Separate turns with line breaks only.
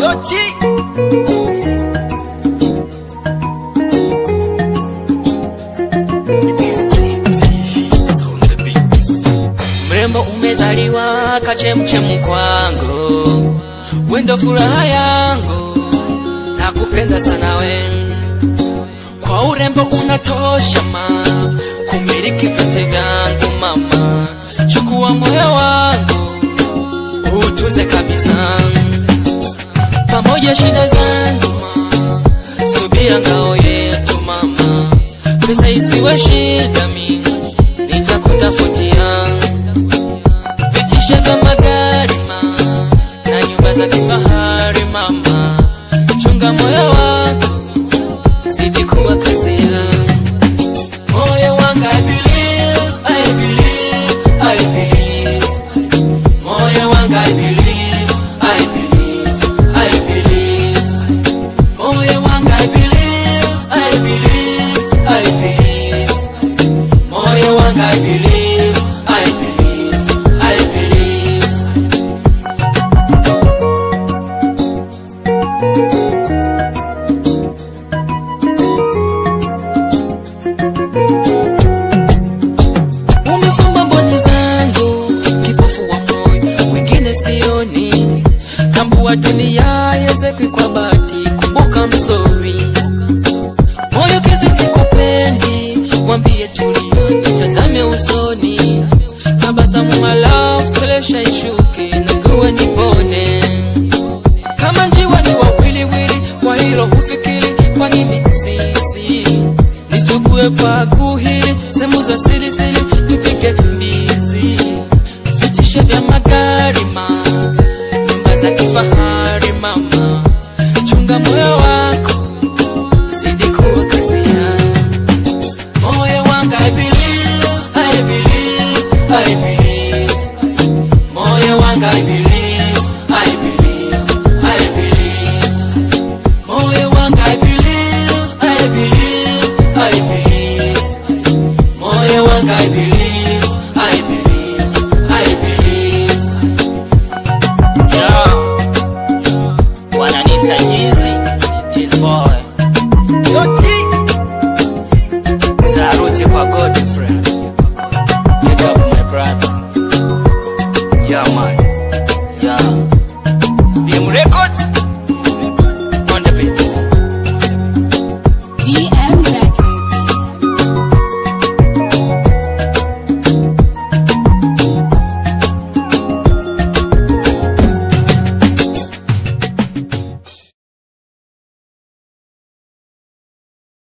Doti. Mrembo umezaliwa kachemchemu kwangu, wendo furaha yangu, nakupenda sana we, kwa urembo unatosha ma kumiliki vyote vyangu mama, chukua moyo wangu utuze kabisa, pamoja shida zangu ma, subia ngao yetu mama, pesa isiwe shida mi nitakutafutia vitishe vya magari ma na nyumba za kifahari mama, chunga moyo wako zidi kuwa kazi yangu. Moyo wangu I believe, I believe, I believe. Moyo wangu I believe, I believe, I believe. Moyo wangu I believe, I believe, I believe. Moyo wangu I believe, I believe, I believe. Umefumba mboni zangu, kipofu wa moyo, wengine sioni. Tambua dunia yezekwi kwa bati, kumbuka msori. Moyo kesi sikupendi, mwambie tulia, nitazame usoni. Tabasamu my love, presha ishuke, nakuwa nipone. Kama njiwa ni wawiliwili, kwa hilo ufikiri, kwa nini sisi nisugue kwa kuhili sehemu za siri siri